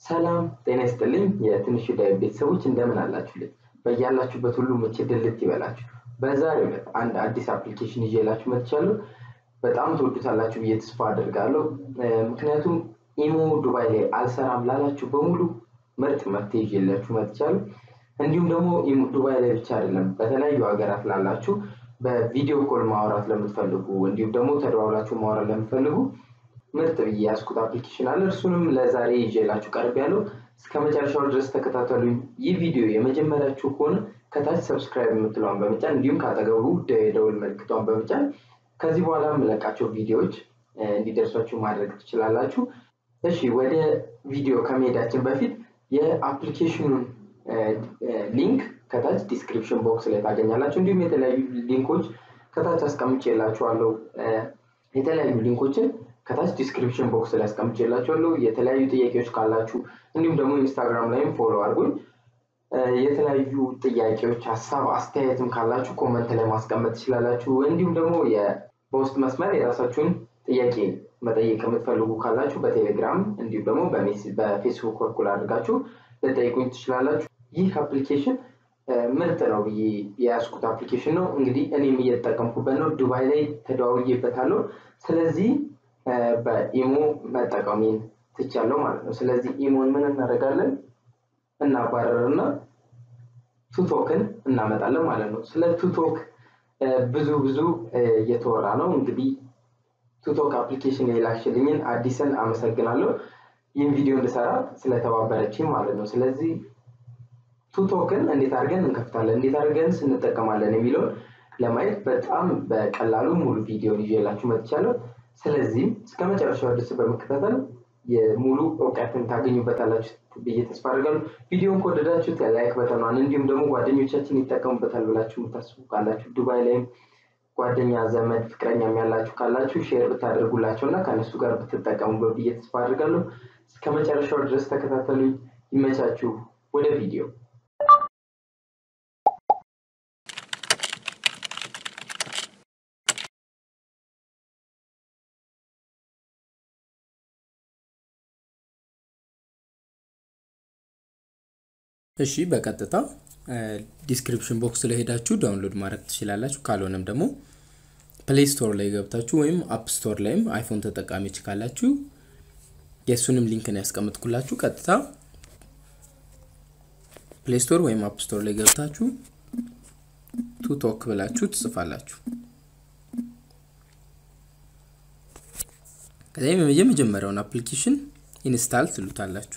ሰላም ጤና ይስጥልኝ የትንሹ ዳዊት ቤተሰቦች እንደምን አላችሁልኝ? በያላችሁበት ሁሉ መቼ ድልት ይበላችሁ። በዛሬው ዕለት አንድ አዲስ አፕሊኬሽን ይዤላችሁ መጥቻለሁ። በጣም ትወዱታላችሁ ብዬ ተስፋ አደርጋለሁ። ምክንያቱም ኢሞ ዱባይ ላይ አልሰራም ላላችሁ በሙሉ ምርጥ መፍትሄ ይዤላችሁ መጥቻለሁ። እንዲሁም ደግሞ ኢሞ ዱባይ ላይ ብቻ አይደለም፣ በተለያዩ ሀገራት ላላችሁ በቪዲዮ ኮል ማውራት ለምትፈልጉ እንዲሁም ደግሞ ተደዋውላችሁ ማውራት ለምትፈልጉ ምርጥ ብዬ ያስኩት አፕሊኬሽን አለ። እርሱንም ለዛሬ ይዤላችሁ ቀርብ ያለው እስከ መጨረሻው ድረስ ተከታተሉኝ። ይህ ቪዲዮ የመጀመሪያችሁ ከሆነ ከታች ሰብስክራይብ የምትለዋን በመጫን እንዲሁም ከአጠገቡ የደውል ምልክቷን በመጫን ከዚህ በኋላ የምለቃቸው ቪዲዮዎች እንዲደርሷችሁ ማድረግ ትችላላችሁ። እሺ ወደ ቪዲዮ ከመሄዳችን በፊት የአፕሊኬሽኑን ሊንክ ከታች ዲስክሪፕሽን ቦክስ ላይ ታገኛላችሁ። እንዲሁም የተለያዩ ሊንኮች ከታች አስቀምጬላችኋለሁ። የተለያዩ ሊንኮችን ከታች ዲስክሪፕሽን ቦክስ ላይ አስቀምጬላችኋለሁ። የተለያዩ ጥያቄዎች ካላችሁ እንዲሁም ደግሞ ኢንስታግራም ላይም ፎሎ አድርጉኝ። የተለያዩ ጥያቄዎች፣ ሀሳብ፣ አስተያየትም ካላችሁ ኮመንት ላይ ማስቀመጥ ትችላላችሁ። እንዲሁም ደግሞ በውስጥ መስመር የራሳችሁን ጥያቄ መጠየቅ የምትፈልጉ ካላችሁ በቴሌግራም እንዲሁም ደግሞ በፌስቡክ በኩል አድርጋችሁ ልጠይቁኝ ትችላላችሁ። ይህ አፕሊኬሽን ምርጥ ነው ብዬ የያዝኩት አፕሊኬሽን ነው። እንግዲህ እኔም እየተጠቀምኩበት ነው። ዱባይ ላይ ተደዋውዬበታለሁ። ስለዚህ በኢሞ መጠቀሜን ትቻለሁ ማለት ነው። ስለዚህ ኢሞን ምን እናደርጋለን? እናባረርና ቱቶክን እናመጣለን ማለት ነው። ስለ ቱቶክ ብዙ ብዙ እየተወራ ነው። እንግዲህ ቱቶክ አፕሊኬሽን የላክሽልኝን አዲስን አመሰግናለሁ። ይህን ቪዲዮ እንድሰራ ስለተባበረችኝ ማለት ነው። ስለዚህ ቱቶክን እንዴት አድርገን እንከፍታለን፣ እንዴት አድርገን እንጠቀማለን የሚለውን ለማየት በጣም በቀላሉ ሙሉ ቪዲዮን ይዤላችሁ መጥቻለሁ። ስለዚህም እስከ መጨረሻው ድረስ በመከታተል የሙሉ እውቀትን ታገኙበታላችሁ ብዬ ተስፋ አድርጋለሁ። ቪዲዮን ከወደዳችሁት ላይክ በተኗን እንዲሁም ደግሞ ጓደኞቻችን ይጠቀሙበታል ብላችሁ የምታስቡ ካላችሁ ዱባይ ላይም ጓደኛ፣ ዘመድ፣ ፍቅረኛ ያላችሁ ካላችሁ ሼር ብታደርጉላቸው እና ከእነሱ ጋር ብትጠቀሙበት ብዬ ተስፋ አድርጋለሁ። እስከ መጨረሻው ድረስ ተከታተሉኝ። ይመቻችሁ። ወደ ቪዲዮ እሺ በቀጥታ ዲስክሪፕሽን ቦክስ ላይ ሄዳችሁ ዳውንሎድ ማድረግ ትችላላችሁ። ካልሆነም ደግሞ ፕሌይ ስቶር ላይ ገብታችሁ ወይም አፕ ስቶር ላይም አይፎን ተጠቃሚዎች ካላችሁ የእሱንም ሊንክ ነው ያስቀምጥኩላችሁ። ቀጥታ ፕሌይ ስቶር ወይም አፕ ስቶር ላይ ገብታችሁ ቱቶክ ብላችሁ ትጽፋላችሁ። ከዚያም የመጀመሪያውን አፕሊኬሽን ኢንስታል ትሉታላችሁ።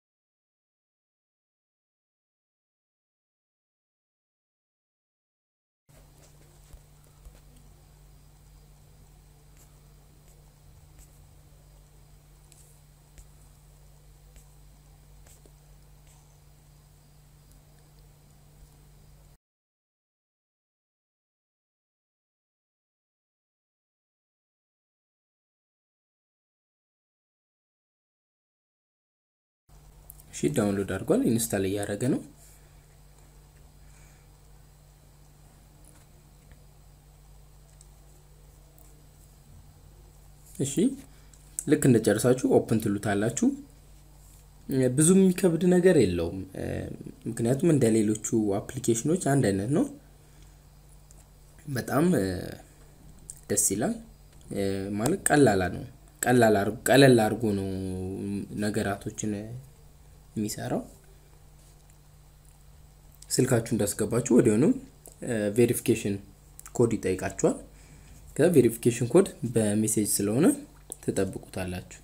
እሺ ዳውንሎድ አድርጓል። ኢንስታል እያደረገ ነው። እሺ ልክ እንደጨረሳችሁ ኦፕን ትሉታላችሁ። ብዙ የሚከብድ ነገር የለውም። ምክንያቱም እንደ ሌሎቹ አፕሊኬሽኖች አንድ አይነት ነው። በጣም ደስ ይላል። ማለት ቀላላ ነው። ቀለል አድርጎ ነው ነገራቶችን የሚሰራው ስልካችሁ እንዳስገባችሁ ወዲያውኑ ቬሪፊኬሽን ኮድ ይጠይቃችኋል። ከዛ ቬሪፊኬሽን ኮድ በሜሴጅ ስለሆነ ትጠብቁታላችሁ።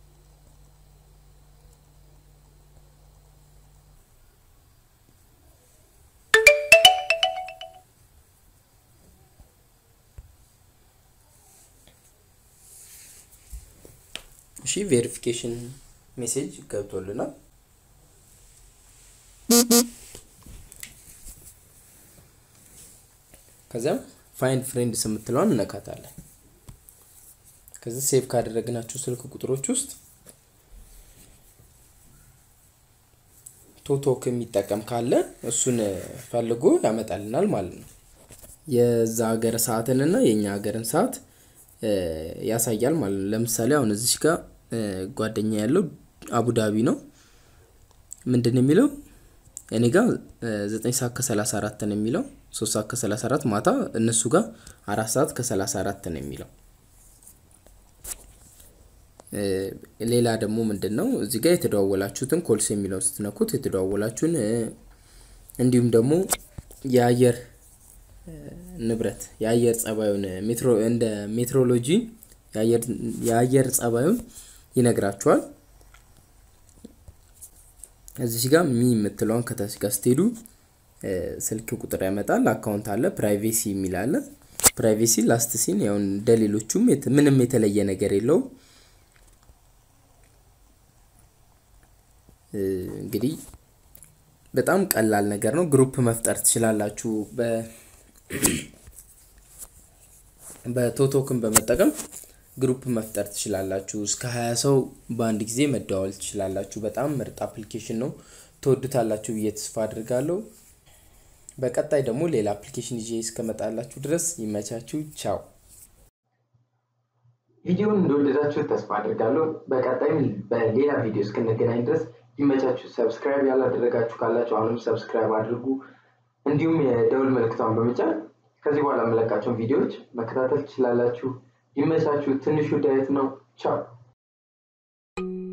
እሺ ቬሪፊኬሽን ሜሴጅ ገብቶልናል። ከዚያም ፋይንድ ፍሬንድስ የምትለዋን እነካታለን። ከዚህ ሴቭ ካደረግናቸው ስልክ ቁጥሮች ውስጥ ቶቶክ የሚጠቀም ካለ እሱን ፈልጎ ያመጣልናል ማለት ነው። የዛ ሀገር ሰዓትን እና የእኛ ሀገርን ሰዓት ያሳያል ማለት ነው። ለምሳሌ አሁን እዚች ጋር ጓደኛ ያለው አቡዳቢ ነው። ምንድን የሚለው እኔ ጋር ዘጠኝ ሰዓት ከሰላሳ አራት ነው የሚለው ሶስት ሰዓት ከሰላሳ አራት ማታ እነሱ ጋር አራት ሰዓት ከሰላሳ አራት ነው የሚለው ሌላ ደግሞ ምንድን ነው እዚህ ጋር የተደዋወላችሁትን ኮልስ የሚለው ስትነኩት የተደዋወላችሁን እንዲሁም ደግሞ የአየር ንብረት የአየር ጸባዩን እንደ ሜትሮሎጂ የአየር ጸባዩን ይነግራችኋል እዚህ ጋር ሚ የምትለውን ከታች ጋር ስትሄዱ ስልክ ቁጥር ያመጣል አካውንት አለ ፕራይቬሲ የሚል አለ ፕራይቬሲ ላስት ሲን ያው እንደ ሌሎቹም ምንም የተለየ ነገር የለውም እንግዲህ በጣም ቀላል ነገር ነው ግሩፕ መፍጠር ትችላላችሁ በቶቶክን በመጠቀም ግሩፕ መፍጠር ትችላላችሁ እስከ ሀያ ሰው በአንድ ጊዜ መደዋወል ትችላላችሁ በጣም ምርጥ አፕሊኬሽን ነው ትወዱታላችሁ ብዬ ተስፋ አድርጋለሁ በቀጣይ ደግሞ ሌላ አፕሊኬሽን ይዤ እስከመጣላችሁ ድረስ ይመቻችሁ ቻው ቪዲዮውን እንደወደዳችሁ ተስፋ አድርጋለሁ በቀጣይም በሌላ ቪዲዮ እስክንገናኝ ድረስ ይመቻችሁ ሰብስክራይብ ያላደረጋችሁ ካላችሁ አሁንም ሰብስክራይብ አድርጉ እንዲሁም የደውል ምልክቷን በመጫን ከዚህ በኋላ የምለቃቸውን ቪዲዮዎች መከታተል ትችላላችሁ ይመቻችሁ ትንሹ ዳየት ነው ቻው